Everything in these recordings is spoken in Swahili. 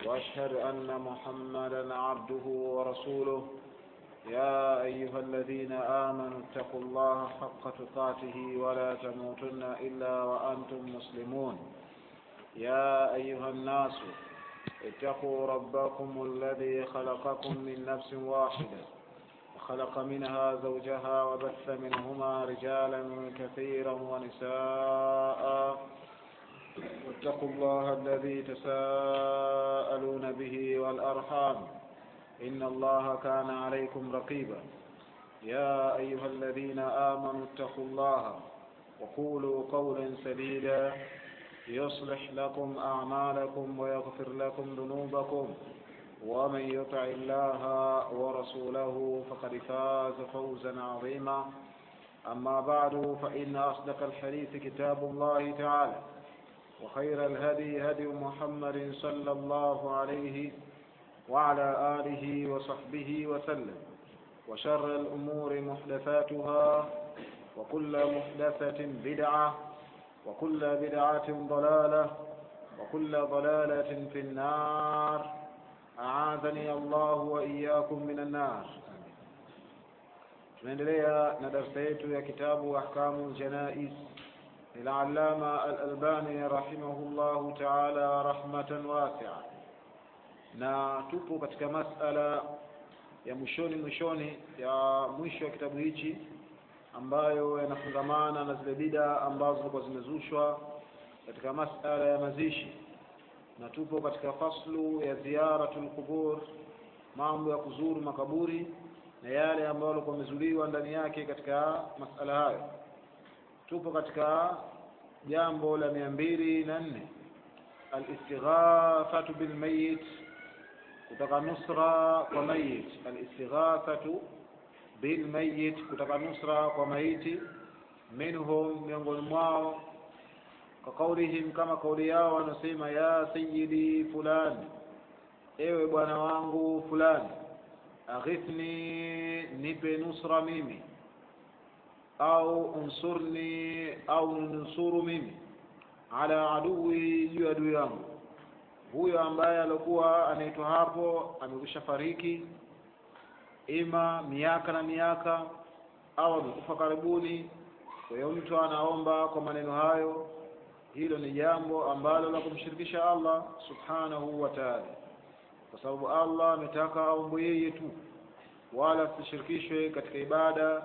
وأشهد أن محمدا عبده ورسوله يا أيها الذين آمنوا اتقوا الله حق تقاته ولا تموتن إلا وأنتم مسلمون يا أيها الناس اتقوا ربكم الذي خلقكم من نفس واحدة وخلق منها زوجها وبث منهما رجالا كثيرا ونساء واتقوا الله الذي تساءلون به والأرحام إن الله كان عليكم رقيبا يا أيها الذين آمنوا اتقوا الله وقولوا قولا سديدا يصلح لكم أعمالكم ويغفر لكم ذنوبكم ومن يطع الله ورسوله فقد فاز فوزا عظيما أما بعد فإن أصدق الحديث كتاب الله تعالى وخير الهدي هدي محمد صلى الله عليه وعلى آله وصحبه وسلم وشر الأمور محدثاتها وكل محدثة بدعة وكل بدعة ضلالة وكل ضلالة في النار أعاذني الله وإياكم من النار tunaendelea na darsa yetu ya kitabu ahkamu ljanais للعلامة الألباني رحمه الله تعالى رحمة واسعة na tupo katika masala ya mwishoni mwishoni ya mwisho wa kitabu hichi ambayo yanafungamana na zile bida ambazo zilikuwa zimezushwa katika masala ya mazishi na tupo katika faslu ya ziyaratul qubur mambo ya kuzuru makaburi na yale ambayo yalikuwa yamezuliwa ndani yake katika masala hayo tupo katika jambo la mia mbili na nne alistighafatu bilmayit kutaka nusra kwa mayit alistighafatu bilmayit kutaka nusra kwa maiti minhum miongoni mwao kwa kaulihim kama kauli yao wanasema ya sayidi fulani ewe bwana wangu fulani aghithni nipe nusra mimi au unsurni au nusuru mimi ala adui juu ya adui yangu huyo ambaye alikuwa anaitwa hapo amekwisha fariki ima miaka na miaka au amekufa karibuni kwa hiyo mtu anaomba kwa maneno hayo hilo ni jambo ambalo la kumshirikisha allah subhanahu wa taala kwa sababu allah ametaka aombwe yeye tu wala asishirikishwe katika ibada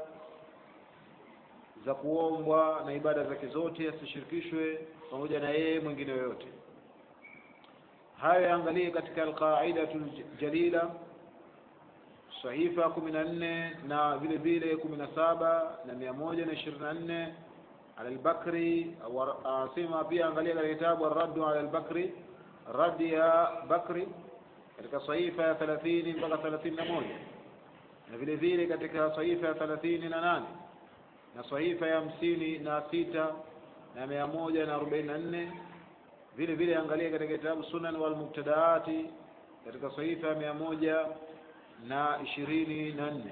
za kuombwa na ibada zake zote asishirikishwe pamoja na yeye mwingine yoyote hayo yaangalie katika alqaidatu ljalila sahifa kumi na nne na vile vile kumi na saba na mia moja na ishirini na nne ala lbakri asema pia angalia katika kitabu arraddu ala lbakri raddi ya bakri katika sahifa ya thelathini mpaka thelathini na moja na vile vile katika sahifa ya thelathini na nane na sahifa ya hamsini na sita na mia moja na arobaini na nne vile vile angalia katika kitabu sunan wal mubtadaati katika sahifa ya mia moja na ishirini na nne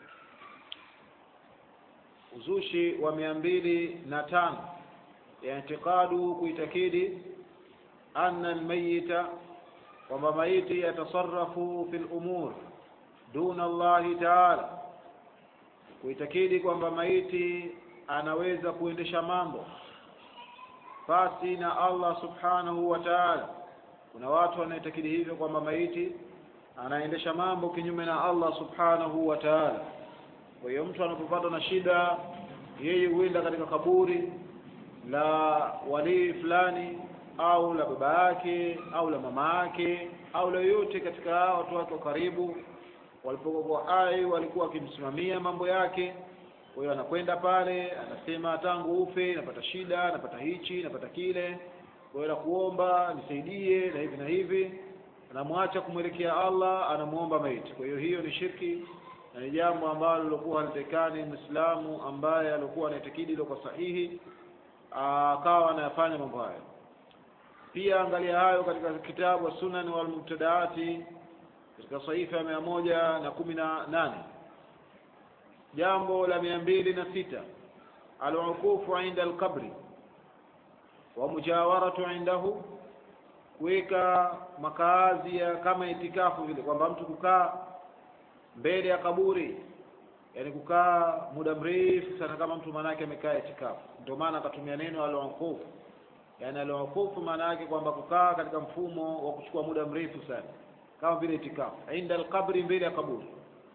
uzushi wa mia mbili na tano intiqadu kuitakidi anna almayita kwamba maiti yatasarafu fi lumur duna allahi taala kuitakidi kwamba maiti anaweza kuendesha mambo pasi na Allah subhanahu wa ta'ala. Kuna watu wanaitakidi hivyo kwamba maiti anaendesha mambo kinyume na Allah subhanahu wa ta'ala. Kwa hiyo mtu anapopatwa na shida, yeye huenda katika kaburi la walii fulani au la baba yake au la mama yake au la yoyote katika watu wake wa karibu walipokuwa hai walikuwa wakimsimamia mambo yake kwa hiyo anakwenda pale anasema tangu ufe napata shida napata hichi napata kile kwa hiyo nakuomba nisaidie na hivi na hivi anamwacha kumwelekea Allah anamuomba maiti kwa hiyo hiyo ni shirki na ni jambo ambalo lilokuwa halitekani Muislamu ambaye alikuwa anaitakidi ilo kwa sahihi akawa anayafanya mambo hayo pia angalia hayo katika kitabu Sunan wal Mubtadaati katika sahifa ya mia moja na kumi na nane jambo la mia mbili na sita alukufu inda alqabri wa mujawaratu indahu kuweka makaazi ya kama itikafu vile kwamba mtu kukaa mbele ya kaburi yani kukaa muda mrefu sana kama mtu maanake amekaa itikafu ndio maana akatumia neno alwaqufu yani alwaqufu maana yake kwamba kukaa katika mfumo wa kuchukua muda mrefu sana kama vile itikafu inda alqabri mbele ya kaburi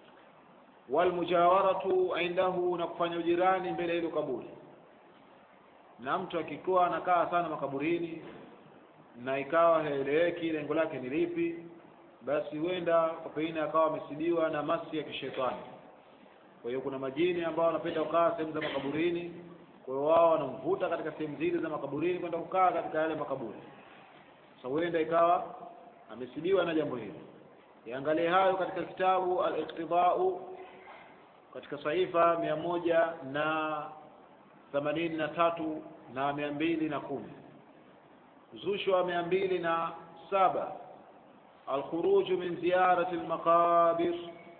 walmujawaratu indahu na kufanya ujirani mbele ya hilo kaburi na mtu akikuwa anakaa sana makaburini na ikawa haeleweki lengo lake ni lipi basi huenda kwa pengine akawa amesidiwa na masi ya kishetani kwa hiyo kuna majini ambao wanapenda kukaa sehemu za makaburini kwa hiyo wao wanamvuta katika sehemu zile za makaburini kwenda kukaa katika yale makaburi sasa huenda ikawa amesidiwa na jambo hilo yaangalie hayo katika kitabu al-iqtidau katika saifa mia moja na themanini na tatu na mia mbili na kumi uzushi wa mia mbili na saba alkhuruju min ziyarati lmaqabir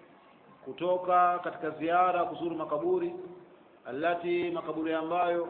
kutoka katika ziara kuzuru makaburi allati makaburi ambayo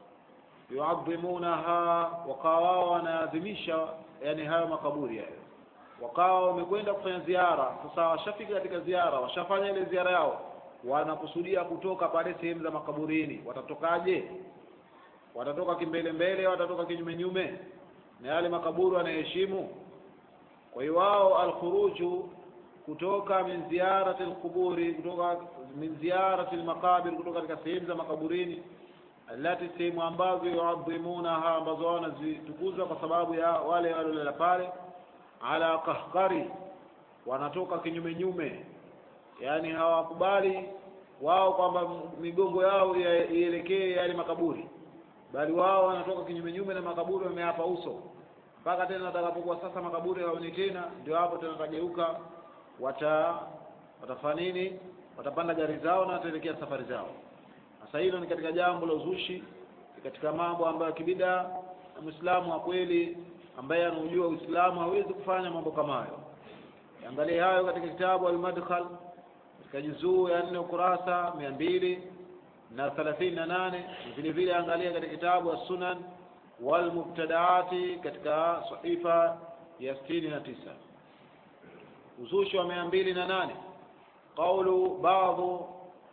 yuadhimunaha wakawa wao wanaadhimisha yani hayo makaburi hayo wakawa wamekwenda kufanya ziara sasa washafika katika ziara washafanya ile ziara yao wanakusudia kutoka pale sehemu za makaburini watatokaje watatoka kimbele mbele watatoka kinyume nyume na yale makaburi wanaheshimu kwa hiyo wao alkhuruju kutoka min ziyarati alquburi kutoka min ziyarati almaqabir kutoka katika sehemu za makaburini alati sehemu ambazo yuadhimunaha ambazo wao wanazitukuza kwa sababu ya wale waliolala pale ala kahkari wanatoka kinyume nyume yani hawakubali wao kwamba migongo yao ielekee yale makaburi bali wao wanatoka kinyume nyume na makaburi wameapa uso mpaka tena watakapokuwa sasa makaburi hawaoni tena ndio hapo tena watageuka wata watafanya nini watapanda gari zao na wataelekea safari zao sasa hilo ni katika jambo la uzushi ni katika mambo ambayo kibida na mwislamu wa kweli ambaye anaujua uislamu hawezi kufanya mambo kama hayo angalie hayo katika kitabu al-madkhal katika juzuu ya nne ukurasa mia mbili na thelathini na nane vile vile angalia katika kitabu as-sunan wal mubtadaati katika sahifa ya sitini na tisa uzushi wa mia mbili na nane qaulu baadhu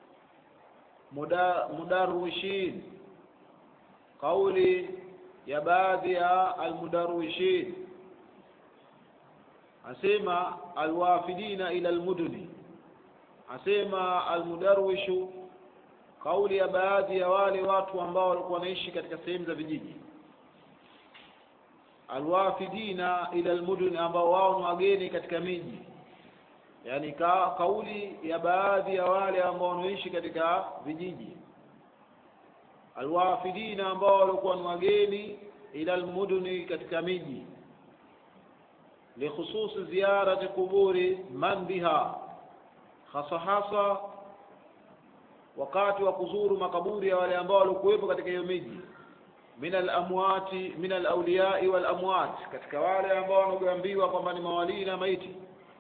mudarwishin kauli ya baadhi ya almudarwishin asema alwafidina ila almuduni asema almudarwishu kauli ya baadhi ya wale watu ambao walikuwa wanaishi katika sehemu za vijiji alwafidina ila almuduni ambao wao ni wageni katika miji yani ka, kauli ya baadhi ya wale ambao wanaishi katika vijiji alwafidina ambao walikuwa ni wageni ila almuduni katika miji likhususi ziyarati quburi man biha hasa hasa wakati wa kuzuru makaburi ya wale ambao walikuwepo katika hiyo miji min alamwati min alauliyai walamwat katika wale ambao wanaoambiwa kwamba ni mawalii na maiti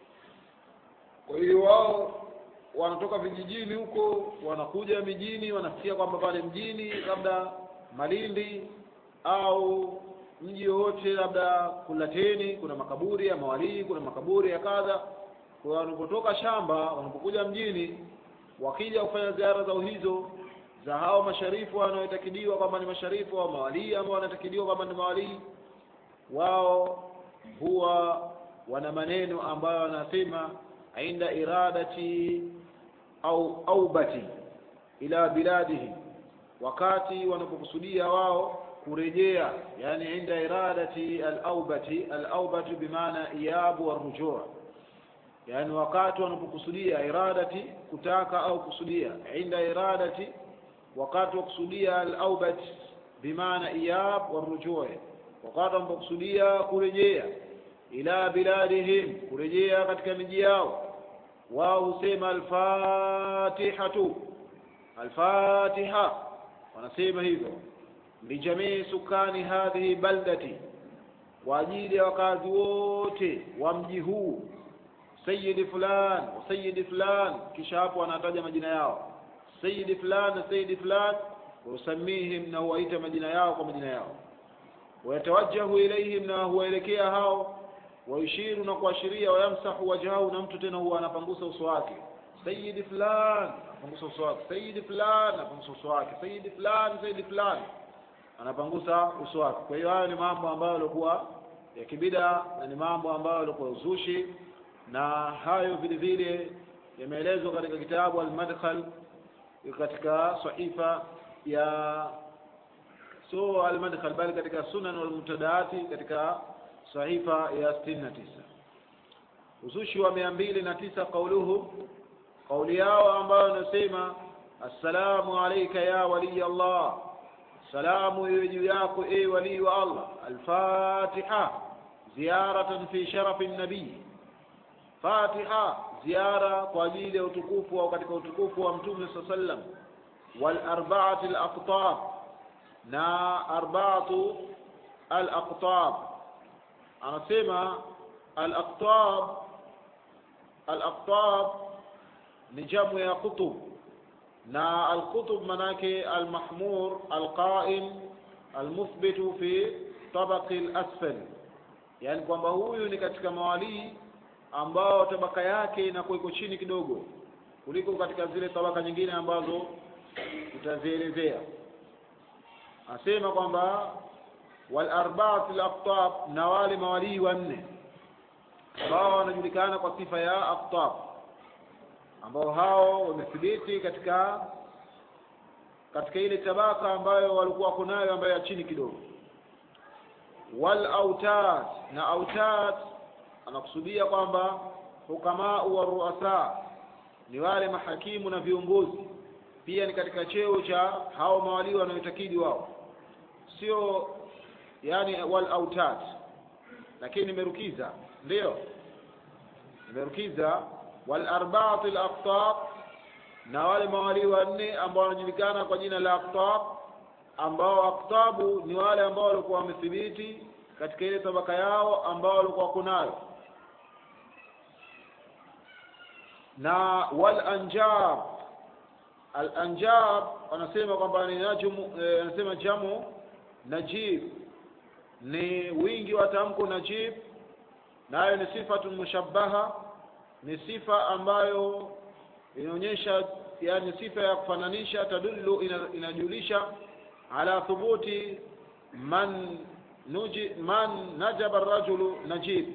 kwa hiyo wao wanatoka vijijini huko wanakuja mijini wanasikia kwamba pale mjini labda Malindi au mji wowote labda Kulateni kuna makaburi ya mawalii kuna makaburi ya kadha kwa wanapotoka shamba wanapokuja mjini wakija kufanya ziara zao hizo za hao masharifu wanaotakidiwa kwamba ni masharifu au mawalii ambao wanatakidiwa kwamba ni mawalii wao huwa wana maneno ambayo wanasema inda iradati au aubati ila biladihi wakati wanapokusudia wao kurejea yani inda iradati al-aubati al-aubati bimaana iyabu wa rujua yani wakati wanapokusudia iradati kutaka au kusudia inda iradati wakati wa kusudia al-aubati bimaana iyab wa rujua wakati wanapokusudia kurejea ila biladihim kurejea katika miji yao wao husema alfatihatu alfatiha wanasema hivyo lijamii sukani hadhihi baldati kwa ajili ya wakazi wote wa mji huu sayidi fulan sayidi fulan kisha hapo wanataja majina yao sayidi fulan na sayidi fulan usamihim na huwaita majina yao kwa majina yao wayatawajjahu ilaihim na huwaelekea hao waishiru na kuashiria wayamsahu wajhahu na mtu tena huwa anapangusa uso wake sayidi fulani anapangusa uso wake sayidi fulani anapangusa uso wake sayidi fulani sayidi fulani anapangusa uso wake kwa hiyo hayo ni mambo ambayo yalikuwa ya kibida na ni mambo ambayo yalikuwa uzushi na hayo vile vile yameelezwa katika kitabu al-madkhal katika sahifa ya so al-madkhal bali katika sunan wal mutadaati katika sahifa ya 69 uzushi wa mia mbili na tisa qauluhu kauli yao ambayo inasema assalamu alayka ya waliy Allah salamu iwe juu yako e walii wa Allah al-fatiha ziyaratan fi sharafi nabii fatiha ziara kwa ajili ya utukufu au katika utukufu wa mtume saa sallam wal arba'ati al aqtab na arba'atu al aqtab anasema al aqtab al aqtab ni jamu ya qutub na al qutub manake al mahmur al qa'im al muthbitu fi tabaqi al asfal yani kwamba huyu ni katika mawalii ambao tabaka yake inakuwa iko chini kidogo kuliko katika zile tabaka nyingine ambazo tutazielezea asema kwamba wal arba'at al aqtab na wale mawalii wanne ambao wanajulikana kwa sifa ya aqtab ambao hao wamethibiti katika katika ile tabaka ambayo walikuwa kunayo ambayo ya chini kidogo wal autad na autad anakusudia kwamba hukamau wa ruasa ni wale mahakimu na viongozi pia ni katika cheo cha hao mawalii wanaoitakidi wao sio yani wal autad lakini nimerukiza ndio nimerukiza wal arba'at al aqtab na wale mawalii wanne ambao wanajulikana kwa jina la aqtab ambao aqtabu ni wale ambao walikuwa wamethibiti katika ile tabaka yao ambao walikuwa kunayo na wal anjab al anjab wanasema kwamba ni najmu wanasema eh, jamu najib ni wingi wa tamko najib nayo ni sifatu mushabbaha ni sifa ambayo inaonyesha yani sifa ya kufananisha tadullu inajulisha ala thubuti man nuji man najaba rajulu najib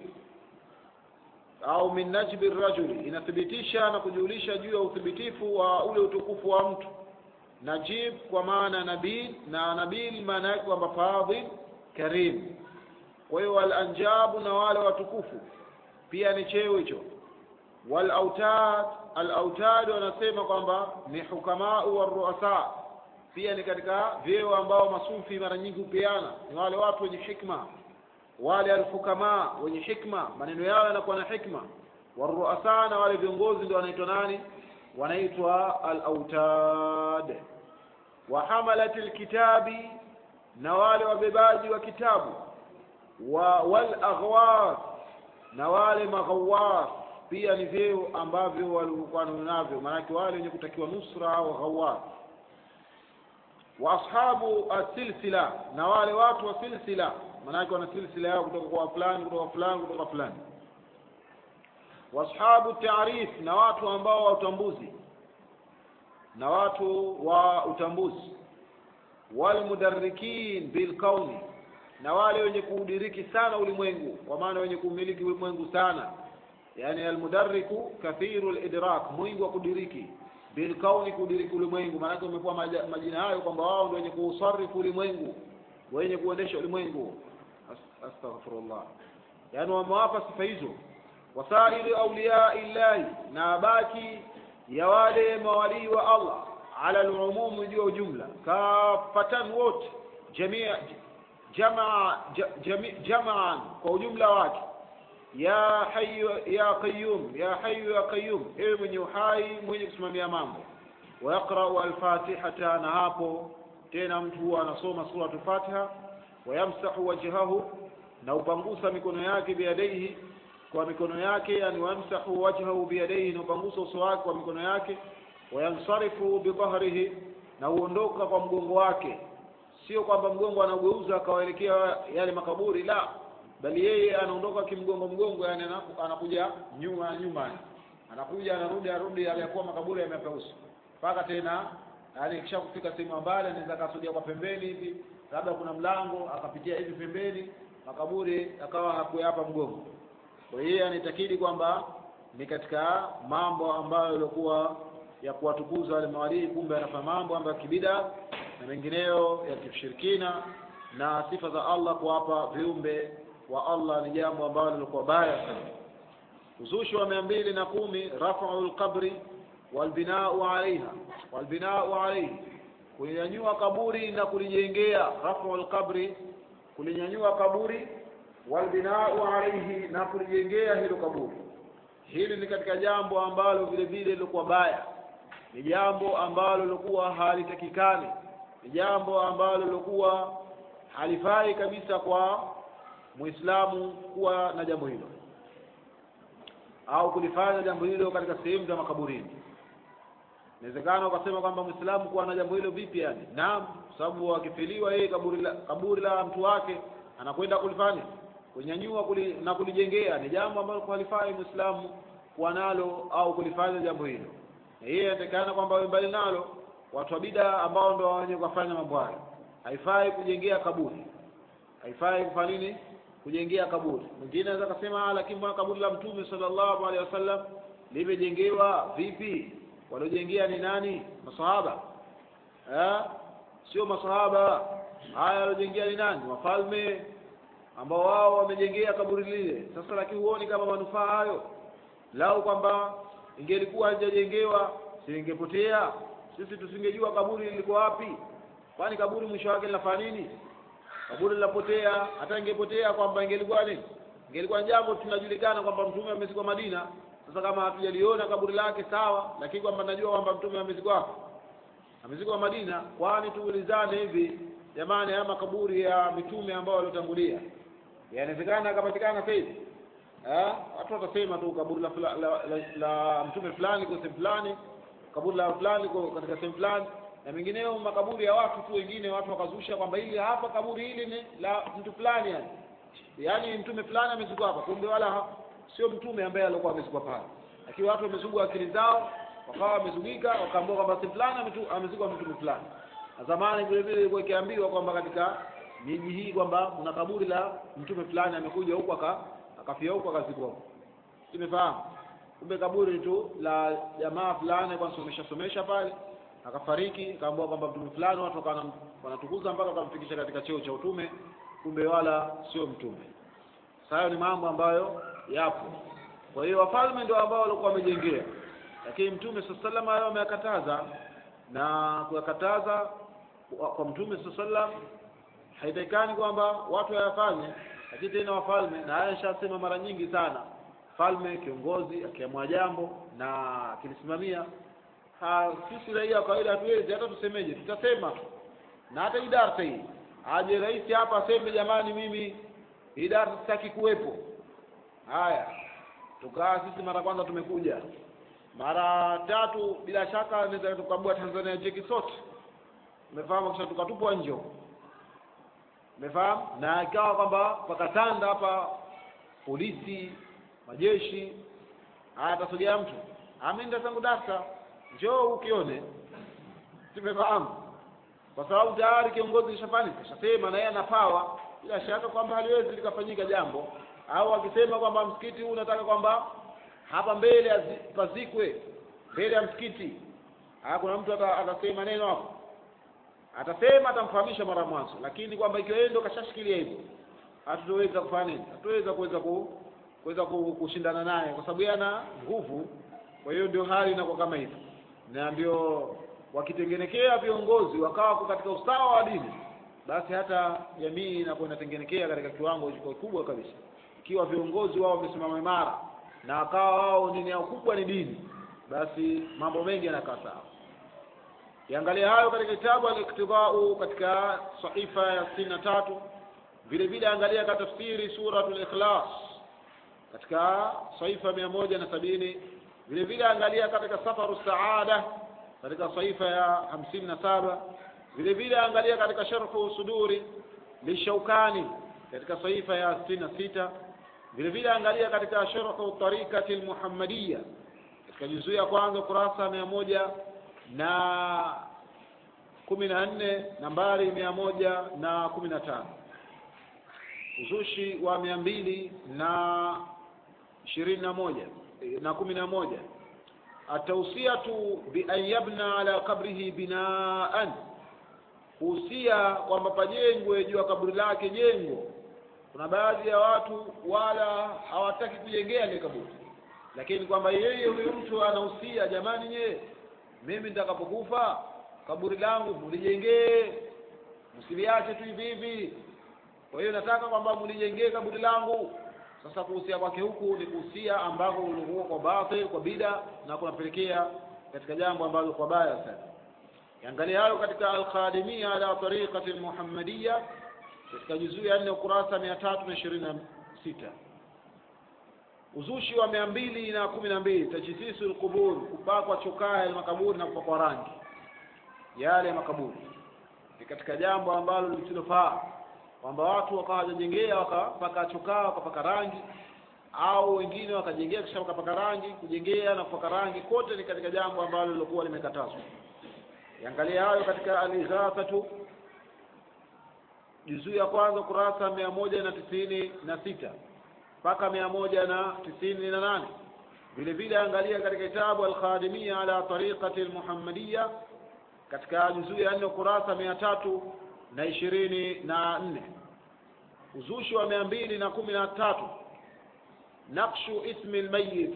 au min najbi rajuli inathibitisha na kujulisha juu ya uthibitifu wa ule utukufu wa mtu najib kwa maana nabil na nabil maana yake kwamba fadhil karim kwa hiyo wal anjabu na wale watukufu pia ni cheo hicho wal autad al autad wanasema kwamba ni hukamau wa ruasa pia ni katika vyeo ambao masufi mara nyingi hupeana ni wale watu wenye hikma wale alfukama wenye hikma maneno yao yanakuwa na hikma waruasa na wale viongozi ndio wanaitwa nani wanaitwa al-autad wa hamalati alkitabi na wale wabebaji wa kitabu wa wal aghwas na wale maghawar pia ni vyeo ambavyo walikuwa navyo maanake wale wenye kutakiwa nusra au ghawar wa ashabu asilsila na wale watu wa silsila maanake wana silsila yao kutoka kwa fulani kutoka fulani kutoka fulani washabu taarif na watu ambao wa utambuzi na watu wa utambuzi walmudarrikin bilkauni na wale wenye kuudiriki sana ulimwengu kwa maana wenye kumiliki ulimwengu sana yani almudarriku kathiru lidrak mwingi wa kudiriki bilkauni kudiriki ulimwengu maanake umepewa majina hayo kwamba wao ndio wenye kuusarifu ulimwengu wenye kuendesha ulimwengu astaghfirullah yani wamewapa sifa hizo wasairi auliya illahi na baki ya wale mawalii wa Allah ala alumum juu ujumla kafatan wote jamia jamaa jami, jamaan kwa ujumla wake ya hayyu ya qayyum ya hayyu ya qayyum ewe mwenye uhai mwenye kusimamia mambo wayaqra'u al-fatihata na hapo tena mtu huwa anasoma suratul fatiha wayamsahu wajhahu na upangusa mikono yake biyadaihi kwa mikono yake yani wamsahu wajhahu biyadaihi na upangusa uso wake kwa mikono yake wayansarifu bidhahrihi na uondoka kwa mgongo wake sio kwamba mgongo anaugeuza akawaelekea yale makaburi la bali yeye anaondoka kimgongo mgongo yani anaku- anakuja nyuma nyuma anakuja anarudi arudi aliyakuwa makaburi yamepeusi mpaka tena yani kisha kufika sehemu ya mbali anaweza akasudia kwa pembeni hivi labda kuna mlango akapitia hivi pembeni makaburi akawa hakuyapa mgongo kwa hiyo anaitakidi kwamba ni katika mambo ambayo yalikuwa ya kuwatukuza wale mawalii kumbe anafanya mambo ambayo ya kibida na mengineyo ya kishirikina na sifa za Allah kuwapa viumbe wa Allah ni jambo ambalo lilikuwa baya sana uzushi wa mia mbili na kumi rafau lqabri walbinau alaiha walbinau alaihi kulinyanyua kaburi na kulijengea rafau lqabri kulinyanyua kaburi walbinau alaihi na kulijengea hilo kaburi hili ni katika jambo ambalo vile vile lilikuwa baya ni jambo ambalo lilikuwa halitakikani ni jambo ambalo lilikuwa halifai kabisa kwa muislamu kuwa na jambo hilo au kulifanya jambo hilo katika sehemu za makaburini inawezekana ukasema kwamba muislamu kuwa na jambo hilo vipi yani naam kwa sababu akifiliwa yeye kaburi la, kaburi la mtu wake anakwenda kulifanya kunyanyua kuli, na kulijengea ni jambo ambalo halifai muislamu kuwa nalo au kulifanya jambo hilo na yeye inatakikana kwamba awe mbali nalo watu wa bida ambao ndo wenye kufanya mambo hayo haifai kujengea kaburi haifai kufanya nini kujengea kaburi mwingine anaweza kusema "Ah, lakini mbona kaburi la mtume sallallahu alaihi wasallam limejengewa vipi waliojengea ni nani masahaba eh? sio masahaba haya waliojengea ni nani wafalme ambao wao wamejengea kaburi lile sasa lakini huoni kama manufaa hayo lau kwamba ingelikuwa halijajengewa silingepotea sisi tusingejua kaburi lilikuwa wapi kwani kaburi mwisho wake linafanya nini kaburi linapotea hata ingepotea kwamba ingelikuwa nini ingelikuwa jambo tunajulikana kwamba mtume amezikwa Madina sasa kama hatujaliona kaburi lake sawa lakini kwamba najua kwamba mtume amezikwa wapi amezikwa Madina kwani tuulizane hivi jamani haya makaburi ya mitume ambao waliotangulia yanawezekana akapatikana sasa hivi eh watu watasema tu kaburi la, fula- la, la, la mtume fulani kwa sehemu fulani kaburi la fulani kwa katika sehemu fulani na mengineo makaburi ya watu tu wengine watu wakazusha kwamba hili hapa kaburi hili ni la mtu fulani yani yaani mtume fulani amezikwa hapa kumbe wala ha- sio mtume ambaye alikuwa amezikwa pale lakini watu wamezugwa akili zao wakawa wamezugika wakaambiwa kwamba sehemu fulani ametu- amezikwa mtume fulani na zamani vile vile ilikuwa ikiambiwa kwamba katika miji hii kwamba kuna kaburi la mtume fulani amekuja huku aka akafia huku akazikwa huku tumefahamu kumbe kaburi tu la jamaa fulani kwa somesha somesha pale akafariki akaambiwa kwamba mtume fulani watu wakawa wanam- wanatukuza mpaka wakamfikisha katika cheo cha utume kumbe wala sio mtume sasa hayo ni mambo ambayo yapo kwa hiyo wafalme ndio ambao walikuwa wamejengea lakini mtume saa salam hayo ameyakataza na kuyakataza kwa kwa mtume saa salam haitakikani kwamba watu wayafanye lakini tena wafalme na haya nishasema mara nyingi sana falme kiongozi akiamua jambo na akilisimamia ha, sisi raia wa kawaida hatuwezi hata tusemeje tutasema tu na hata hii darsa hii aje rais hapa aseme jamani mimi hii darsa sitaki kuwepo haya tukaa sisi mara kwanza tumekuja mara tatu bila shaka naweza tukabua Tanzania cheki sote umefahamu kisha tukatupwa nje huko. umefahamu na ikawa kwamba pakatanda hapa polisi majeshi haya atasogea mtu ameenda tangu darsa njoo ukione tumefahamu kwa sababu tayari kiongozi kishafanya kishasema na yeye ana power bila shaka kwamba haliwezi likafanyika jambo au akisema kwamba msikiti huu unataka kwamba hapa mbele azi- pazikwe mbele ya msikiti ah kuna mtu ata- atasema neno hapo atasema atamfahamisha mara mwanzo lakini kwamba ikiwa yeye ndo kashashikilia hivyo hatutoweza kufanya nini hatutoweza kuweza ku kuweza ku- kushindana naye kwa sababu yeye ana nguvu kwa hiyo ndio hali inakuwa kama hivyo na ndio wakitengenekea viongozi wakawa wako katika usawa wa dini basi hata jamii inakuwa inatengenekea katika kiwango kikubwa kabisa ikiwa viongozi wao wamesimama imara na wakawa wao dini yao kubwa ni dini basi mambo mengi yanakaa sawa Kiangalia hayo katika kitabu al-Iktidau katika sahifa ya sitini na tatu vile vile angalia katika tafsiri suratul Ikhlas katika sahifa mia moja na sabini vile vile angalia katika safaru saada katika sahifa ya hamsini na saba vile vile angalia katika sharhu suduri lishaukani katika saifa ya sitini na sita vile vile angalia katika sharhu tarikati lmuhammadiya katika juzuu ya kwanza kurasa mia moja na kumi na nne nambari mia moja na kumi na tano uzushi wa mia mbili na ishirini na moja na kumi na moja atausiatu bian yabna ala qabrihi binaan kuhusia kwamba pajengwe juu ya kaburi lake jengo kuna baadhi ya watu wala hawataki kujengea ile kaburi lakini kwamba yeye huyu mtu anahusia jamani nye mimi nitakapokufa kaburi langu mulijengee msiliache tu hivi hivi kwa hiyo nataka kwamba mulijengee kaburi langu sasa kuhusia kwake huku ni kuhusia ambako ulikuwa kwa batil kwa bida na kunapelekea katika jambo ambalo kwa baya sana yangalia hayo katika alkhadimia ala tariqati almuhammadiya katika juzuu ya nne ukurasa mia tatu na ishirini na sita uzushi wa mia mbili na kumi na mbili tajisisu lqubur kupakwa chokaa ya makaburi na kupakwa rangi yale makaburi ni katika jambo ambalo lisilofaa kwamba watu wakawa wajajengea wakapaka chokaa wakapaka rangi au wengine wakajengea kisha wakapaka rangi kujengea na kupaka rangi kote ni katika jambo ambalo lilokuwa limekatazwa yangalia hayo katika alighasatu juzuu ya kwanza kurasa mia moja na tisini na sita mpaka mia moja na tisini na nane vile vile angalia katika kitabu alkhadimia ala tariqati almuhammadiya katika juzuu ya nne kurasa mia tatu na ishirini na nne uzushi wa mia mbili na kumi na tatu nakshu ismi lmayit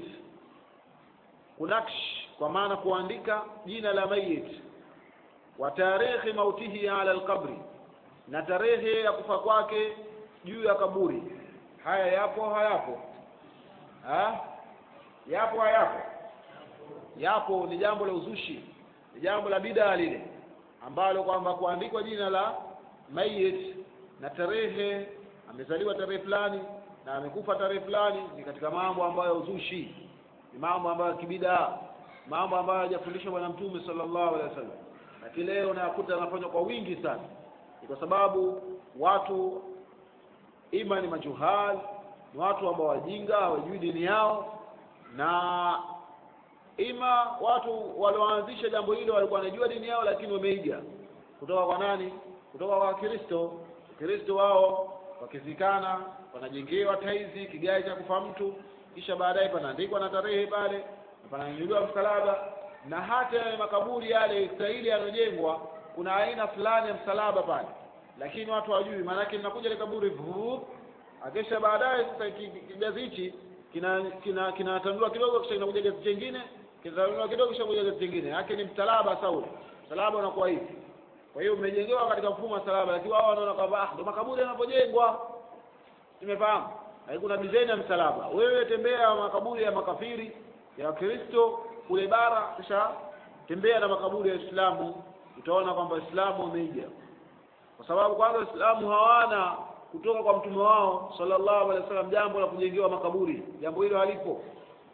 kunaksh kwa maana kuandika jina la mayit wa tarehe mautihi ala alqabri na tarehe ya kufa kwake juu ya kaburi haya yapo hayapo ha? yapo hayapo yapo ni jambo la uzushi ni jambo la bidaa lile ambalo kwamba kuandikwa jina la mayit na tarehe amezaliwa tarehe fulani na amekufa tarehe fulani ni katika mambo ambayo uzushi ni mambo ambayo ya kibidaa mambo ambayo hajafundishwa bwana mtume sallallahu alaihi wasallam lakini leo unayakuta yanafanywa kwa wingi sana ni kwa sababu watu ima ni majuhal ni watu ambao wajinga hawajui dini yao na ima watu walioanzisha jambo hilo walikuwa wanajua dini yao lakini wameiga kutoka kwa nani kutoka kwa wakristo wakristo wao wakizikana wanajengewa taizi kigae cha kufa mtu kisha baadaye panaandikwa na tarehe pale na pananyuliwa msalaba na hata yale makaburi yale stahili yanojengwa kuna aina fulani ya msalaba pale lakini watu hawajui maanake linakuja ile kaburi vuu akisha baadaye sasa kijazi hichi kina kina kinatandua kidogo kisha kinakuja gazi chengine kinatandua kidogo kisha kuja gazi chengine yake ni msalaba sauli msalaba unakuwa hivi kwa hiyo umejengewa katika mfumo wa msalaba lakini wao wanaona kwamba ah ndo makaburi yanapojengwa nimefahamu kuna design ya msalaba wewe tembea makaburi ya makafiri ya wakristo kule bara kisha tembea na makaburi ya Uislamu utaona kwamba Uislamu umeiga kwa sababu kwanza Waislamu hawana kutoka kwa mtume wao sallallahu alaihi wasallam jambo la kujengewa makaburi jambo hilo halipo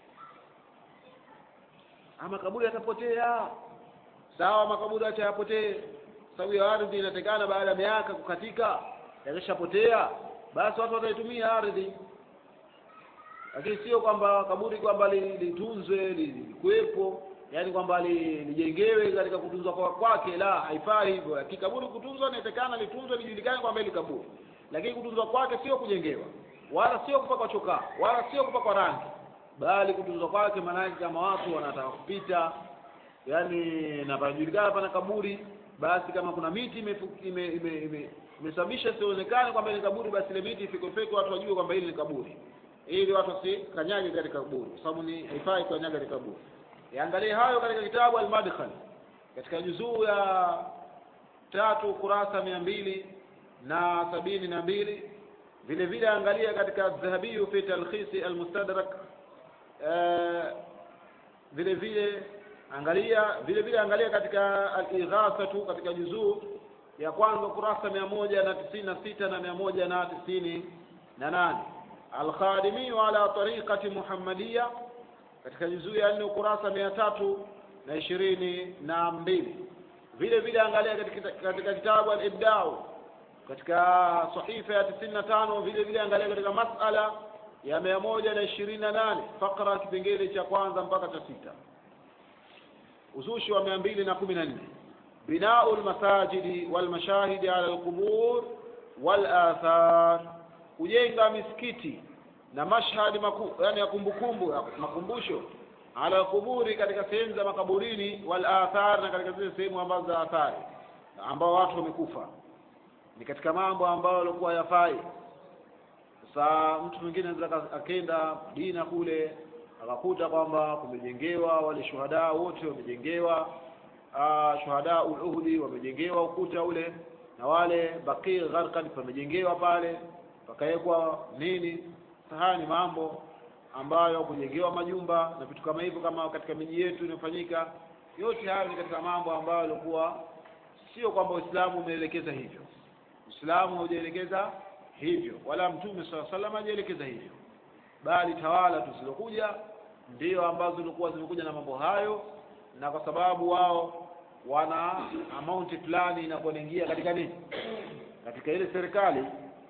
ama makaburi yatapotea sawa makaburi acha yapotee sababu ya ardhi inatekana baada ya miaka kukatika yakishapotea basi watu wataitumia ardhi lakini sio kwamba kaburi kwamba litunzwe likuwepo yani kwamba lijengewe katika kutunzwa kwake la haifai hivyo kikaburi kutunzwa inatekana litunzwe lijulikane kwamba ili kaburi lakini kutunzwa kwake sio kujengewa wala sio kupakwa chokaa wala sio kupakwa rangi bali kutunzwa kwake maanake kama watu wanataka kupita yani na panajulikana pana kaburi basi kama kuna miti imesababisha ime, ime, ime, ime sionekane kwamba ni kaburi basi ile miti ifikofeke watu wajue kwamba hili ni kaburi ili watu wasikanyage katika kaburi kwa sababu ni haifai kukanyaga katika kaburi yaangalie hayo katika kitabu al-madkhal katika juzuu ya tatu kurasa mia mbili na sabini na mbili vile vile angalia katika dhahabiyu fi talkhisi almustadrak vile vile angalia vile vile angalia katika al-ighasatu katika juzuu ya kwanza kurasa mia moja na tisini na sita na mia moja na tisini na nane alkhadimiyu ala tariqati muhammadiya katika juzuu ya nne ukurasa mia tatu na ishirini na mbili vile vile angalia katika, katika kitabu al-ibdau katika sahifa ya tisini na tano vile vile angalia katika masala ya mia moja na ishirini na nane fakra kipengele cha kwanza mpaka cha sita uzushi wa mia mbili na kumi na nne binau lmasajidi walmashahidi ala lqubur walathar kujenga misikiti na mashhadi maku, yani ya kumbukumbu ya makumbusho ala kuburi katika sehemu za makaburini wal athar na katika zile sehemu ambazo za athari ambao watu wamekufa ni katika mambo ambayo yalikuwa yafai sasa mtu mwingine anaweza akenda Madina kule akakuta kwamba kumejengewa wale shuhada wote wamejengewa uh, shuhada uhudi wamejengewa ukuta ule na wale Baqi Gharqad pamejengewa pale pakawekwa nini haya ni mambo ambayo kujengewa majumba na vitu kama hivyo kama katika miji yetu inafanyika yote hayo ni katika mambo ambayo yalikuwa sio kwamba Uislamu umeelekeza hivyo Uislamu haujaelekeza hivyo wala Mtume swalla salam hajaelekeza hivyo bali tawala tu zilizokuja ndio ambazo zilikuwa zimekuja na mambo hayo na kwa sababu wao wana amount fulani inapoingia katika nini katika ile serikali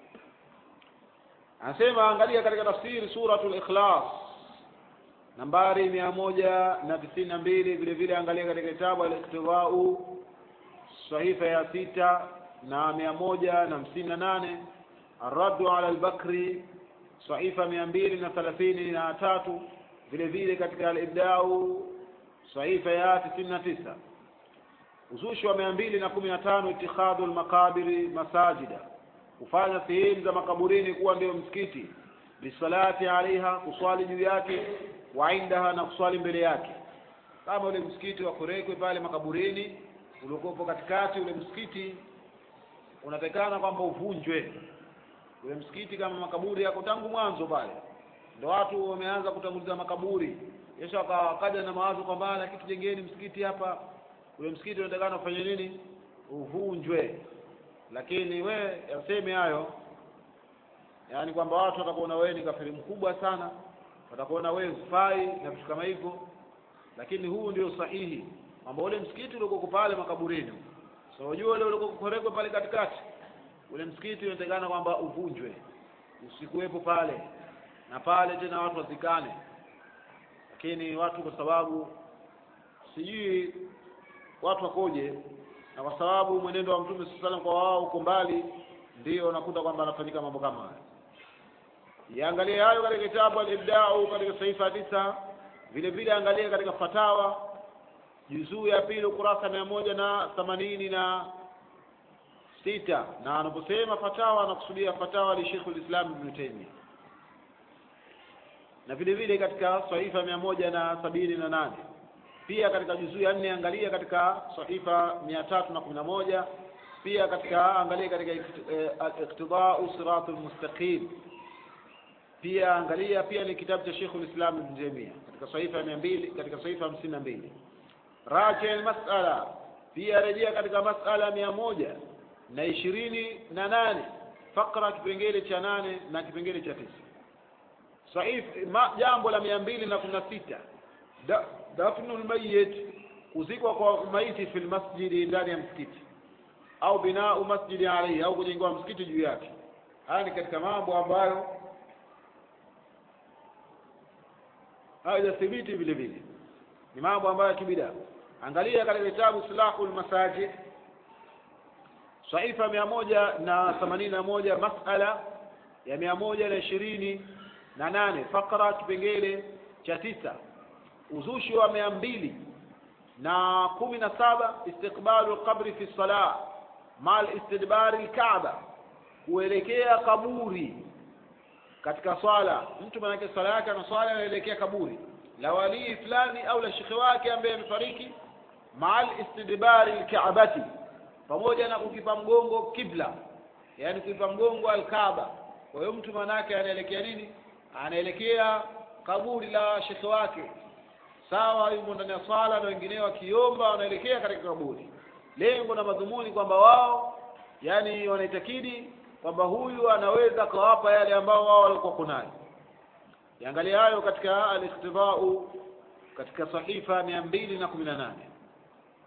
anasema angalia katika tafsiri suratul ikhlas nambari mia moja na tisini na mbili vile vile angalia katika kitabu al-iktibau sahifa ya sita na mia moja na hamsini na nane arraddu ala al-bakri sahifa mia mbili na thelathini na tatu vile vile katika al-ibdau sahifa ya tisini na tisa uzushi wa mia mbili na kumi na tano itikhadhu al-maqabiri masajida kufanya sehemu za makaburini kuwa ndio msikiti bisalati alaiha kuswali juu yake wa indaha na kuswali mbele yake kama ule msikiti wa Kurekwe pale makaburini uliokuwepo katikati ule msikiti unatakana kwamba uvunjwe ule msikiti kama makaburi yako tangu mwanzo pale ndio watu wameanza kutanguliza makaburi Yesu akaja na mawazo kwamba na kitu jengeni msikiti hapa ule msikiti unatakana ufanye nini uvunjwe lakini we yaseme hayo yaani kwamba watu watakuona wewe ni kafiri mkubwa sana watakuona wewe hufai na vitu kama hivyo lakini huu ndio sahihi kwamba ule msikiti uliokuwa pale makaburini so unajua ule uliokuwa kurekwa pale katikati ule msikiti unatakana kwamba uvunjwe usikuwepo pale na pale tena watu wazikane lakini watu kwa sababu sijui watu wakoje na kwa sababu mwenendo wa mtume sallallahu alaihi kwa wao uko mbali ndio unakuta kwamba anafanyika mambo kama haya yaangalie hayo katika kitabu al-ibda'u katika saifa tisa vile vile angalia katika fatawa juzuu ya pili ukurasa mia moja na themanini na sita na anaposema fatawa anakusudia fatawa li Sheikh al-Islam Ibn Taymiyyah na vile vile katika saifa mia moja na sabini na nane pia katika juzuu ya nne angalia katika sahifa mia tatu na kumi na moja pia katika angalia katika iqtidau siratul mustaqim pia angalia pia ni kitabu cha Sheikh al-Islam Ibn Taymiyyah katika sahifa mia mbili katika sahifa hamsini na mbili raji al-mas'ala pia rejea katika mas'ala mia moja na ishirini na nane fakra kipengele cha nane na kipengele cha tisa sahif jambo la mia mbili na kumi na sita dafnu lmayit kuzikwa kwa maiti fi lmasjidi ndani ya msikiti au binau masjidi alaihi au kujengewa msikiti juu yake haya ni katika mambo ambayo hayajathibiti vile vile ni mambo ambayo ya kibida angalia katika kitabu silahu lmasajid saifa mia moja na themanini na moja masala ya mia moja na ishirini na nane fakra kipengele cha tisa uzushi wa mia mbili na kumi na saba istiqbalu lqabri fi salah mal istidbari lkaaba kuelekea kaburi katika swala mtu manake swala yake ana swala anaelekea kaburi la walii fulani au la shekhe wake ambaye amefariki mal istidbari lkaabati pamoja na kukipa mgongo kibla yani kukipa mgongo alkaaba kwa hiyo mtu manake anaelekea nini anaelekea kaburi la shekhe wake sawa yumo ndani ya swala na wengineo wakiomba wanaelekea katika kaburi lengo na madhumuni kwamba wao yani wanaitakidi kwamba huyu anaweza akawapa yale ambao wao walikuwa kunayo yangalia hayo katika al-iktibau katika sahifa mia mbili na kumi na nane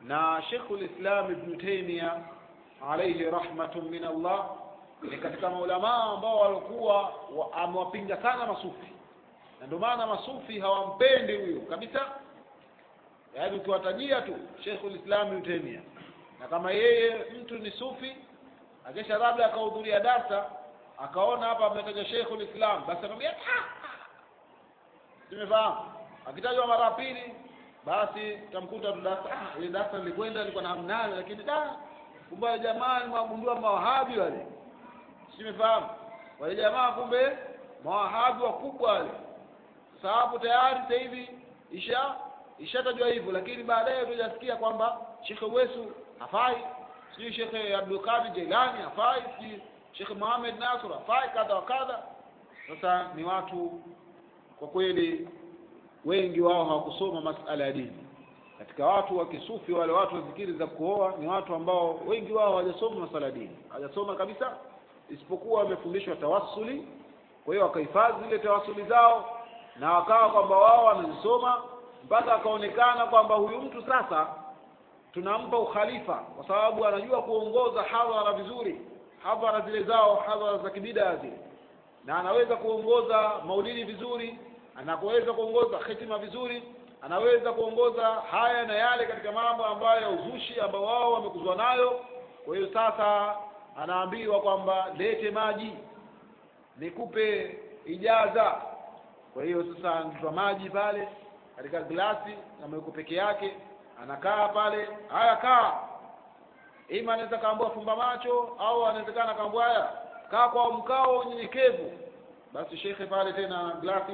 na Sheikhul Islam Ibn Taymiyyah alayhi rahmatun min Allah ni katika maulamaa ambao walikuwa wa, amewapinga sana masufi na ndio maana masufi hawampendi huyo kabisa yaani ukiwatajia tu Sheikhul Islam Ibn Taymiyyah na kama yeye mtu ni sufi akisha labda akahudhuria darsa akaona hapa ametaja Sheikhul Islam basi anamwambia tumefahamu akitajwa mara ya pili basi tamkuta tu darsa ah ile darsa nilikwenda nilikuwa na hamnayo lakini da kumbe jamaa nimwagundua mawahabi wale simefahamu wale jamaa kumbe mawahabi wakubwa wale sababu tayari sasa hivi isha ishatajwa hivyo lakini baadaye tujasikia kwamba Sheikh Wesu hafai sijui Sheikh Abdul Qadir Jilani hafai sijui Sheikh Muhammad Nasr hafai kadha wa kadha sasa ni watu kwa kweli wengi wao hawakusoma masala ya dini katika watu wa kisufi wale watu wa zikiri za kuoa ni watu ambao wengi wao hawajasoma masala ya dini hawajasoma kabisa isipokuwa wamefundishwa tawassuli kwa hiyo wakahifadhi zile tawassuli zao na wakawa kwamba wao wanazisoma mpaka akaonekana kwamba huyu mtu sasa tunampa ukhalifa kwa sababu anajua kuongoza hadhara vizuri hadhara zile zao hadhara za kibida zile na anaweza kuongoza maulidi vizuri anaweza kuongoza hitima vizuri anaweza kuongoza haya na yale katika mambo ambayo ya uzushi ambao wao wamekuzwa nayo kwa hiyo sasa anaambiwa kwamba lete maji nikupe ijaza kwa hiyo sasa anatoa maji pale katika glasi ameweka peke yake anakaa pale haya kaa ima anaweza kaambua fumba macho au anawezekana kaambua haya kaa kwa mkao wa unyenyekevu basi shekhe pale tena glasi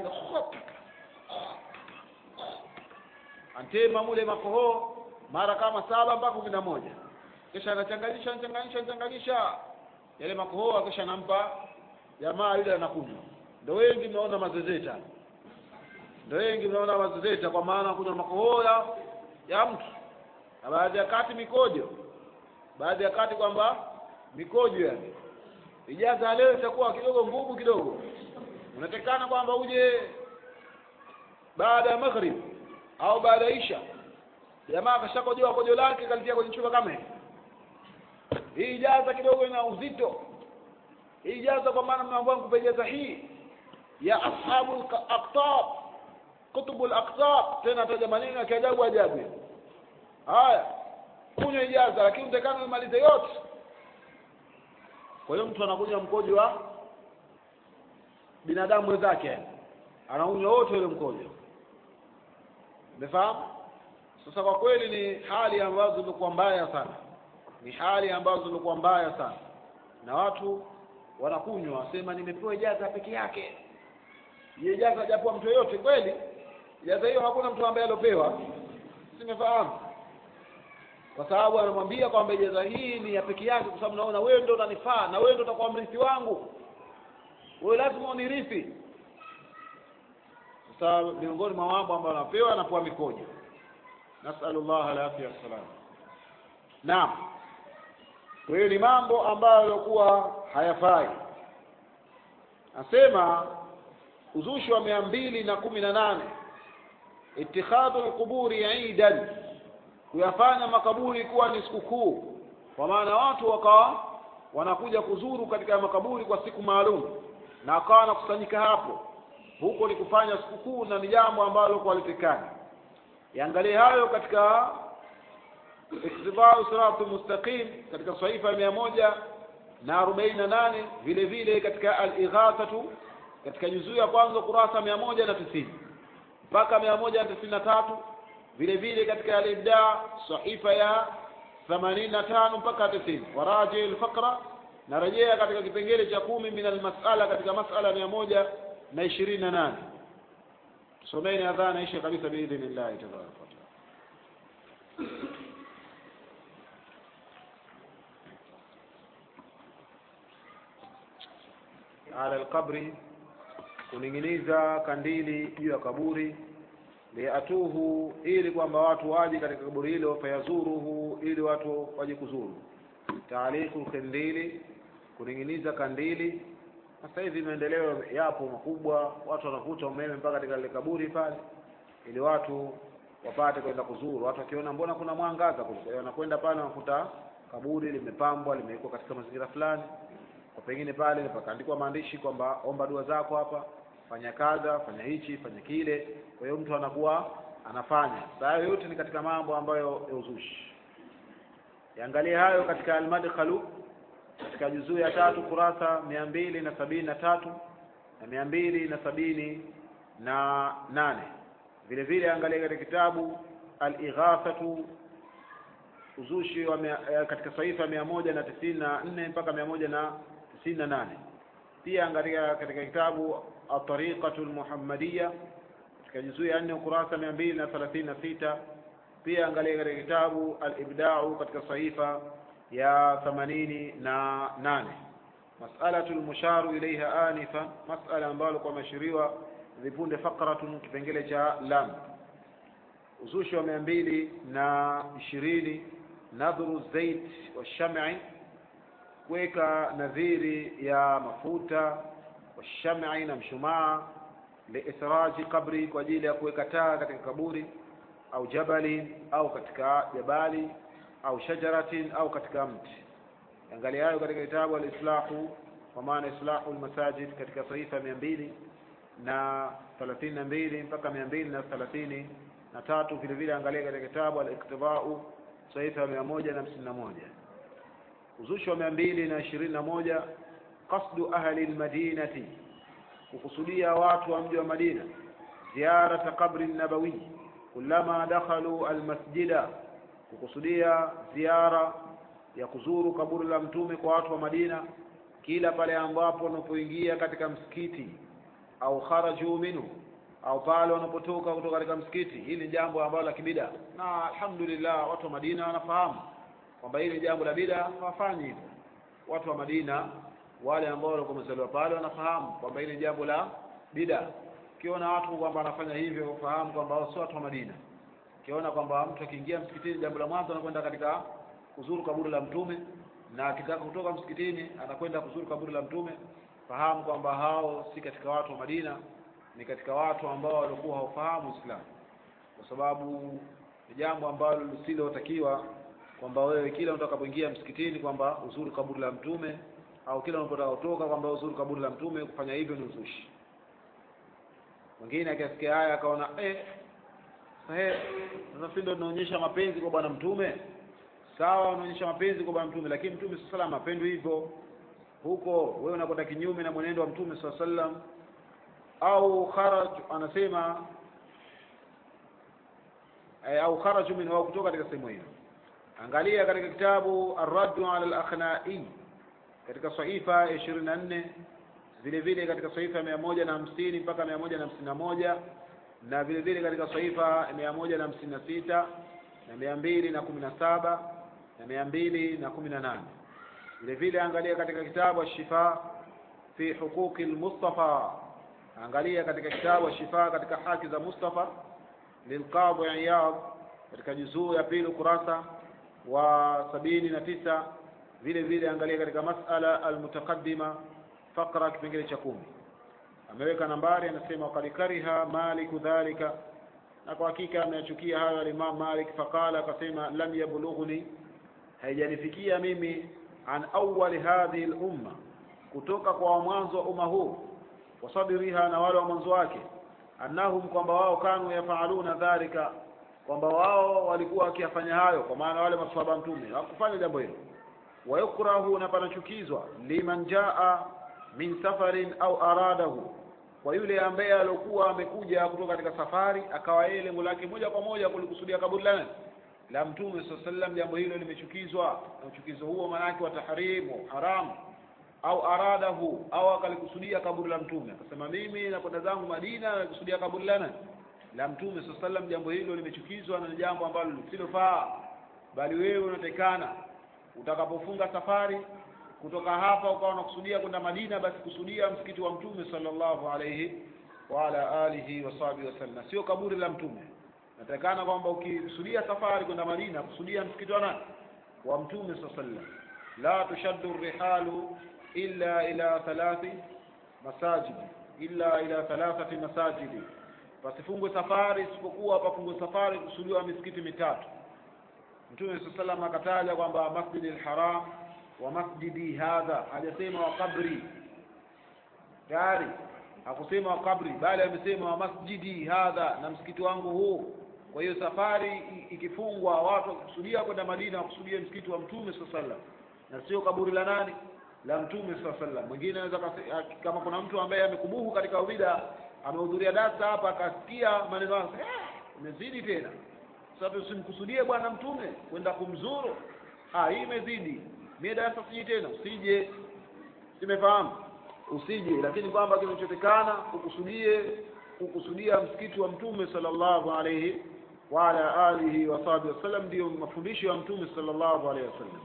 antema mule makohoo mara kama saba mpaka kumi na moja kisha anachanganyisha anachanganyisha anachanganyisha yale makohoo kisha anampa jamaa yule anakunywa ndio wengi mnaona mazezeta ndio wengi mnaona mazezeta kwa maana kunywa makohoo ya, ya mtu na baadhi ya kati mikojo baadhi ya kati kwamba mikojo yani ijaza leo itakuwa kidogo ngumu kidogo unatekana kwamba uje baada ya maghrib au baada ya isha jamaa akashakojoa kojo lake kalitia kwenye chupa kama hii hii ijaza kidogo ina uzito hii ijaza kwa maana mnaambiwa nikupe ijaza hii ya ashabu aqtab kutubu al-aqtab tena ataja maneno ya kiajabu ajabu haya kunywa ijaza lakini utakana umalize yote kwa hiyo mtu anakunywa mkojo wa binadamu wenzake anaunywa wote ule mkojo umefahamu sasa kwa kweli ni hali ambazo zimekuwa mbaya sana ni hali ambazo zimekuwa mbaya sana na watu wanakunywa wasema nimepewa ijaza peke yake hiyo ijaza hajapewa mtu yoyote kweli ijaza hiyo hakuna mtu ambaye aliopewa simefahamu kwa sababu anamwambia kwamba ijaza hii ni ya peke yake kwa sababu naona wewe ndio unanifaa na wewe ndio utakuwa mrithi wangu wewe lazima unirithi sasa miongoni mwa mambo ambayo anapewa anapewa mikojo nasalullah alafia wassalam naam kwa hiyo ni mambo ambayo yalikuwa hayafai asema uzushi wa mia mbili na kumi na nane itikhadhu lquburi idan kuyafanya makaburi kuwa ni sikukuu kwa maana watu wakawa wanakuja kuzuru katika makaburi kwa siku maalum na wakawa wanakusanyika hapo huko ni kufanya sikukuu na ni jambo ambalo kualitikana yaangalie hayo katika iktibau sirati mustaqim katika saifa mia moja na arobaini na nane vile vile katika al-ighathatu katika juzuu ya kwanza kurasa mia moja na tisini mpaka mia moja na tisini na tatu vile vile katika al-ibda sahifa ya themanini na tano mpaka tisini waraji al-faqra narejea katika kipengele cha kumi min al-mas'ala katika mas'ala mia moja na ishirini na nane tusomeni adhana ishe kabisa biidhnillahi tabaraka wataala ala alqabri kuning'iniza kandili juu ya kaburi liatuhu ili kwamba watu waje katika kaburi hilo fayazuruhu ili watu waje kuzuru taaliku lkindili kuning'iniza kandili sasa hivi maendeleo yapo makubwa watu wanakuta umeme mpaka katika ile kaburi pale ili watu wapate kwenda kuzuru watu wakiona mbona kuna mwangaza kule kwa hiyo wanakwenda pale wanakuta kaburi limepambwa limewekwa katika mazingira fulani kwa pengine pale pakaandikwa maandishi kwamba omba dua zako hapa fanya kadha fanya hichi fanya kile kwa hiyo mtu anakuwa anafanya saa hayo yote ni katika mambo ambayo ya uzushi yaangalie hayo katika almadkhalu katika juzuu ya tatu kurasa mia mbili na sabini na tatu na mia mbili na sabini na nane vile vile angalia katika kitabu al-ighathatu uzushi wa mia, eh, katika saifa mia moja na tisini na nne mpaka mia moja na tisini na nane pia angalia katika kitabu atariqatu lmuhammadiya katika juzuu ya nne ukurasa mia mbili na thelathini na sita pia angalia katika kitabu alibdau katika saifa ya themanini na nane masalatu lmusharu ilaiha anifa masala ambalo kwa mashiriwa vipunde faqratun kipengele cha lam uzushi wa mia mbili na ishirini nadhru zait washami kuweka nadhiri ya mafuta washami na mshumaa liithraji qabri kwa ajili ya kuweka taa katika kaburi au jabali au katika jabali au shajaratin au katika mti angalia hayo katika kitabu alislahu kwa maana islahu lmasajid katika saifa mia mbili na thelathini na mbili mpaka mia mbili na thelathini na tatu vile vile angalia katika kitabu aliktibau saifa ya mia moja na hamsini na moja uzushi wa mia mbili na ishirini na moja qasdu ahli lmadinati kukusudia watu wa mji wa madina ziyarata qabri nabawi kullama dakhalu almasjida kukusudia ziara ya kuzuru kaburi la mtume kwa watu wa madina kila pale ambapo wanapoingia katika msikiti au kharaju minhu au pale wanapotoka kutoka katika msikiti hili ni jambo ambalo la kibida na alhamdulillah watu wa madina wanafahamu kwamba hili jambo la bida hawafanyi hivyo watu wa madina wale ambao walikuwa wamezaliwa pale wanafahamu kwamba hili jambo la bida ukiona watu kwamba wanafanya hivyo fahamu kwamba hao sio watu wa madina ukiona kwamba mtu akiingia msikitini jambo la mwanzo anakwenda katika kuzuru kaburi la mtume na akitaka kutoka msikitini anakwenda kuzuru kaburi la mtume fahamu kwamba hao si katika watu wa madina ni katika watu ambao walikuwa hawafahamu Uislamu kwa sababu ni jambo ambalo lisilotakiwa kwamba wewe kila utakapoingia msikitini kwamba uzuru kaburi la mtume au kila unapotaka kutoka kwamba uzuru kaburi la mtume kufanya hivyo ni uzushi mwingine akisikia haya akaona eh sahe sasa si ndio tunaonyesha mapenzi kwa bwana mtume sawa unaonyesha mapenzi kwa bwana mtume lakini mtume sallallahu alaihi apendwi hivyo huko wewe unakwenda kinyume na mwenendo wa mtume sallallahu alaihi wasallam au kharaj anasema eh, au kharaju min au kutoka katika sehemu hiyo angalia katika kitabu ar-raddu ala al-akhnai katika sahifa ya ishirini na nne vile vile katika sahifa ya mia moja na hamsini mpaka mia moja na hamsini na moja na vile vile katika sahifa ya mia moja na hamsini na sita na mia mbili na kumi na saba na mia mbili na kumi na nane vile vile angalia katika kitabu ashifa fi huquqi lmustafa angalia katika kitabu ashifa katika haki za mustafa lilqadhi iyad katika juzuu ya pili ukurasa wa sabini na tisa vile vile angalia katika masala almutaqaddima faqra kipengele cha kumi ameweka nambari anasema qad kariha maliku dhalika na kwa hakika ameyachukia hayo alimam malik faqala akasema lam yablughni haijanifikia mimi an awwali hadhihi lumma kutoka kwa mwanzo wa umma huu wasadiriha na wale wa mwanzo wake annahum kwamba wao kanu yafaaluna dhalika kwamba wao walikuwa wakiyafanya hayo kwa maana wale maswahaba mtume hawakufanya jambo hilo wayukrahu na panachukizwa liman jaa min safarin au aradahu kwa yule ambaye aliokuwa amekuja kutoka katika safari akawa yeye lengo lake moja kwa moja kulikusudia kaburi la nani la mtume saa sallam jambo hilo limechukizwa na uchukizo huo maanake wa tahrimu haramu au aradahu au akalikusudia kaburi la mtume akasema mimi nakwenda zangu madina nalikusudia kaburi la nani la mtume saa sallam jambo hilo limechukizwa na ni jambo ambalo lisilofaa bali wewe unatekana utakapofunga safari kutoka hapa ukawa unakusudia kwenda Madina basi kusudia msikiti wa mtume sallallahu alayhi wa ala alihi wa sahbihi wasallam sio kaburi la mtume natakana kwamba ukikusudia safari kwenda Madina kusudia msikiti wa nani wa mtume sallallahu alayhi wasallam la tushaddu rihalu illa ila thalathi masajidi illa ila thalathati masajidi pasifungwe safari isipokuwa pafungwe safari kusudiwa misikiti mitatu mtume saa salam akataja kwamba masjidi lharam wa masjidi hadha hajasema wa qabri tayari hakusema wa qabri bali amesema wa masjidi hadha na msikiti wangu huu kwa hiyo safari i- ikifungwa watu wakikusudia kwenda madina wakusudia msikiti wa mtume saa salam na sio kaburi la nani la mtume saa salam mwingine anaweza kase- a- kama kuna mtu ambaye amekubuhu katika ubida amehudhuria darsa hapa akasikia maneno hayo "Eh, imezidi tena sasa usimkusudie bwana mtume kwenda kumzuru ah hii imezidi mie darasa siji tena usije simefahamu usije lakini kwamba kinachotekana ukusudie kukusudia msikiti wa mtume sallallahu alayhi wa ala alihi wa sahbihi wasallam ndio mafundisho ya mtume sallallahu alayhi wasallam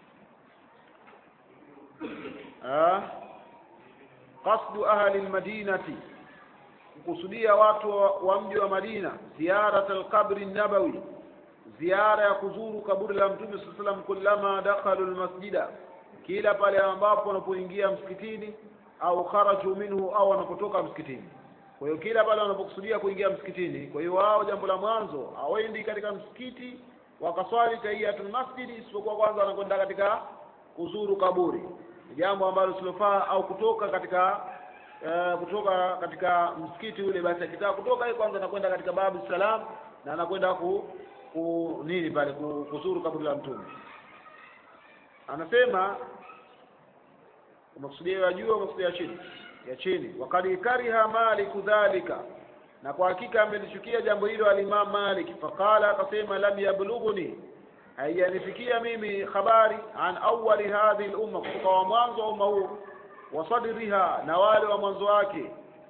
ah qasdu ahli almadinati kukusudia watu wa, wa mji wa Madina ziyarat alqabri nabawi ziara ya kuzuru kaburi la mtume sallallahu alayhi wasallam kullama dakhalu almasjida kila pale ambapo wanapoingia msikitini au kharaju minhu au wanapotoka msikitini kwa hiyo kila pale wanapokusudia kuingia msikitini kwa hiyo wao jambo la mwanzo hawaendi katika msikiti wakaswali tahiyatul masjidi isipokuwa kwanza wanakwenda katika kuzuru kaburi ni jambo ambalo silofaa au kutoka katika uh, kutoka katika msikiti ule basi akitaka kutoka yeye kwanza anakwenda katika babu salam na anakwenda ku, ku nini pale ku, kuzuru kaburi la mtume anasema umekusudia ya juu au umekusudia ya chini ya chini wakad kariha maliku dhalika na kwa hakika amelichukia jambo hilo alimam malik faqala akasema lam yablughuni haijanifikia mimi habari an awali hadhihi lumma kutoka wa mwanzo wa umma huu wa sadriha na wale wa mwanzo wake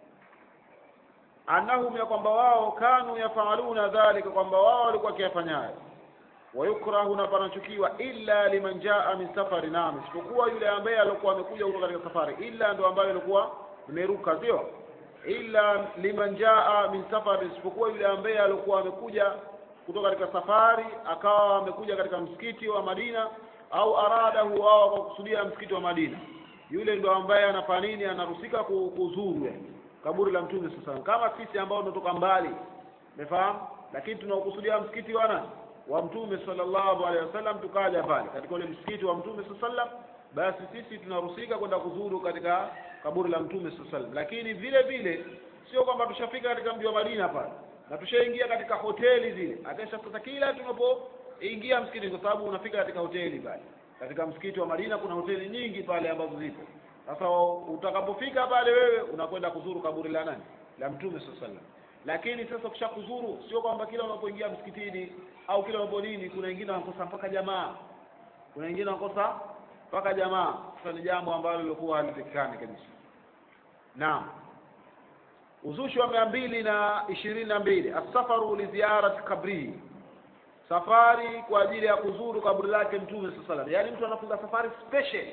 annahum ya kwamba wao kanu yafaaluna dhalika kwamba wao walikuwa wakiyafanyayo wayukrahu na panachukiwa illa liman jaa min safari naam isipokuwa yule ambaye alikuwa amekuja kutoka katika safari illa ndo ambaye alikuwa imeruka sio illa liman jaa min safari isipokuwa yule ambaye alikuwa amekuja kutoka katika safari akawa amekuja katika msikiti wa Madina au aradahu au akakusudia msikiti wa Madina yule ndo ambaye anafanya nini anarusika ku- kuzuru yani kaburi la mtume sasa kama sisi ambao tunatoka mbali umefahamu lakini tunaokusudia msikiti wa nani wa mtume sallallahu alaihi wasallam tukaja pale katika ule msikiti wa mtume sallallahu alaihi wasallam basi sisi tunarusika kwenda kuzuru katika kaburi la mtume sallallahu alaihi wasallam lakini vile vile sio kwamba tushafika katika mji wa Madina pale na tushaingia katika hoteli zile akesha sasa kila tunapoingia msikiti kwa sababu unafika katika hoteli pale katika msikiti wa Madina kuna hoteli nyingi pale ambazo zipo sasa utakapofika pale wewe unakwenda kuzuru kaburi la nani la mtume sallallahu alaihi wasallam lakini sasa ukisha kuzuru sio kwamba kila unapoingia msikitini au kila unapo nini kuna wengine wanakosa mpaka jamaa kuna wengine wanakosa mpaka jamaa sasa ni jambo ambalo lilikuwa halitakikani kabisa naam uzushi wa mia mbili na ishirini na mbili asafaru li ziyarat kabrihi safari kwa ajili ya kuzuru kaburi lake mtume saa salam yaani mtu anafunga safari special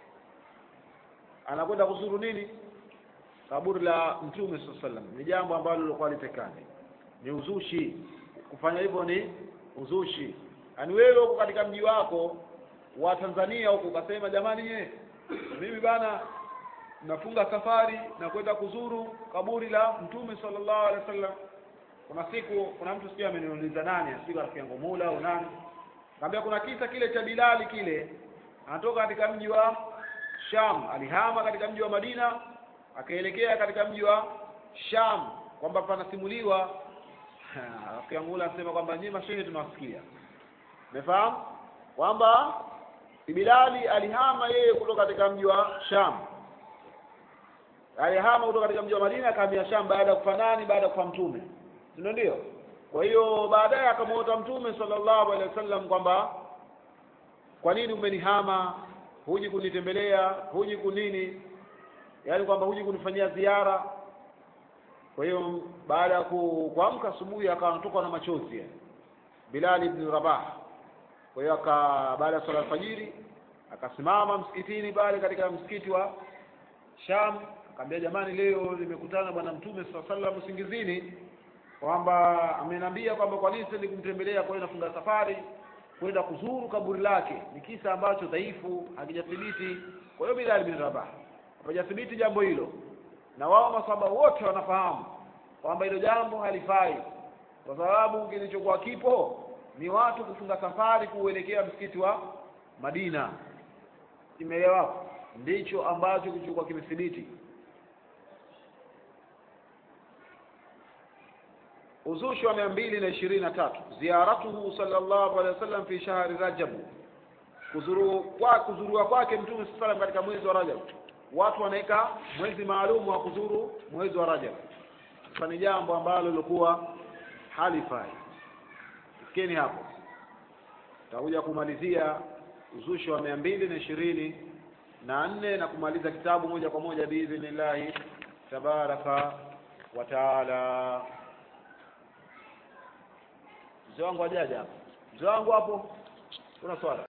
anakwenda kuzuru nini kaburi la mtume saa salam ni jambo ambalo lilikuwa litekani ni uzushi kufanya hivyo ni uzushi yaani wewe huko katika mji wako wa Tanzania huko ukasema jamani nye mimi bana nafunga safari na kwenda kuzuru kaburi la mtume sallallahu alaihi wasallam kuna siku kuna mtu sijui ameniuliza nani sijui rafiki yangu Mula au nani kaambia kuna kisa kile cha Bilali kile anatoka katika mji wa Sham alihama katika mji wa Madina akaelekea katika mji wa Sham kwamba panasimuliwa rafiki yangu Mula anasema kwamba nyinyi mashehe tunawasikia umefahamu kwamba Bilali alihama yeye kutoka katika mji wa Sham alihama kutoka katika mji wa Madina akahamia Sham baada ya kufa nani baada ya kufa mtume si ndio kwa hiyo baadaye akamwota mtume sallallahu alaihi wasallam kwamba kwa nini umenihama huji kunitembelea huji kunini yaani kwamba huji kunifanyia ziara kwa hiyo baada ya ku- kuamka asubuhi akawa anatoka na machozi yani. Bilal ibn Rabah kwa hiyo aka baada ya swala alfajiri akasimama msikitini pale katika msikiti wa Sham akamwambia jamani leo nimekutana bwana mtume sallallahu alaihi wasallam usingizini kwamba ameniambia kwamba kwa nini siendi kumtembelea kwa hiyo nafunga safari kwenda kuzuru kaburi lake ni kisa ambacho dhaifu hakijathibiti kwa hiyo Bilal bin Rabah hapajathibiti jambo hilo na wao masahaba wote wanafahamu kwamba hilo jambo halifai kwa sababu kilichokuwa kipo ni watu kufunga safari kuelekea msikiti wa Madina imeelewa ndicho ambacho kilichokuwa kimethibiti uzushi wa mia mbili na ishirini na tatu ziaratuhu sallallahu alaihi wasallam fi shahri rajabu kuzuru kwa kuzurua kwake mtume saa salam katika mwezi wa rajab watu wanaweka mwezi maalum wa kuzuru mwezi wa rajab sasa ni jambo ambalo lilikuwa halifai fikeni hapo tutakuja kumalizia uzushi wa mia mbili na ishirini na nne na kumaliza kitabu moja kwa moja biidhnillahi tabaraka wa taala mzee wangu ajaja hapo mzee wangu hapo kuna swala